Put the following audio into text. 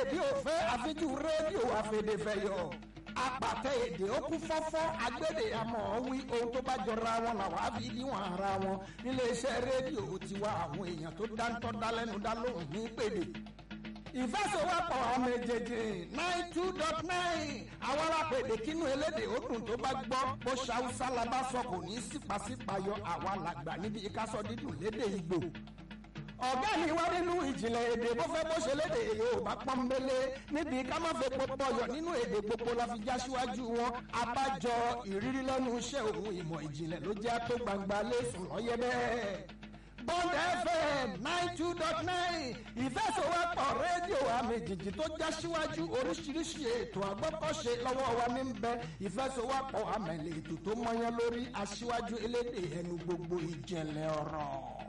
bí òfé àfijú rédíò àfẹ̀dẹ̀fẹ̀yọ̀ apàtẹ èdè ó kú fọ́fọ́ agbédè àmọ́ wí ohun tó bá jọra wọn làwọn á fi níwọ̀n ara wọn níléeṣẹ́ rédíò tiwa àwọn èèyàn tó dáńtọ́ dálẹ́nu dá lóhùn ní pèdè ìfẹsọ̀wọ́pọ̀ ọmọ èjèèjì nine two dot nine àwọn alápèdè kínú elédè ó dùn tó bá gbọ́ bó ṣàwùsá la bá sọ kò ní sípàsípàyọ àwa làgbà níbi ìkásọ dídùn lédè ìgbò ọ̀gá mi wá nínú ìjìnlẹ̀ èdè bó fẹ́ bó ṣe lédè yorùbá pọ́nbélé níbi ká má fẹ́ pọpọyọ̀ nínú èdè gbogbo la fi já síwájú wọn abájọ ìrírí lẹ́nu iṣẹ́ òun ìmọ̀ ìjìnlẹ̀ ló jẹ́ tó gbangba lẹ́sùn lọ́yẹ́ bẹ́ẹ̀. Bond FM nine two dot nine ìfẹsọ̀wọ́pọ̀ rédíò àmì jìjì tó já síwájú oríṣiríṣi ètò àgbọ́kọ̀ṣe lọ́wọ́ wa ní bẹ ìfẹsọ̀wọ́pọ̀ àmẹ̀lẹ̀ ètò tó mọyán lórí aṣíwájú elédè ẹnu gbogbo ìjẹ̀lẹ̀ ọ̀rọ̀.